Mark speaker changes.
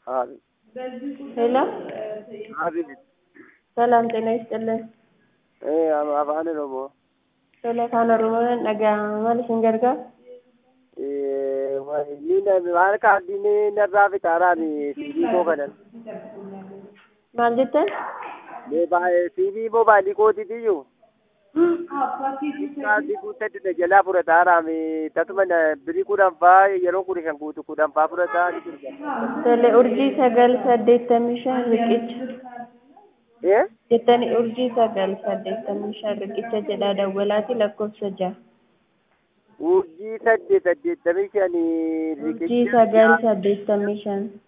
Speaker 1: አቤት
Speaker 2: ሄሎ
Speaker 1: አቤት
Speaker 2: ሰላም ጤና ይስጥልን
Speaker 1: እ አፋን ኦሮሞ
Speaker 2: ቶሎ afaan oromoon dhaga'ama maal isin gargaara
Speaker 1: ni maal kaardini narraa fixaaraan siivii koo kanan
Speaker 2: maal jettan
Speaker 1: siivii mobaayilii kootiitiyyuu kaardii guuttadde jalaa fudhataaraam tasuma birii kudhan faa yeroo kudha shan guutu kudhan faa fudhataa ni jirga
Speaker 2: tole urjii sagal saddeettamii shan riqicha
Speaker 1: ee
Speaker 2: jettanii urjii sagal saddeettamii shan riqicha jedhaa dawwalaati lakkoofsa ja'a
Speaker 1: urjii saddeet saddeettamii shanii
Speaker 2: urjii sagal saddeettamii shan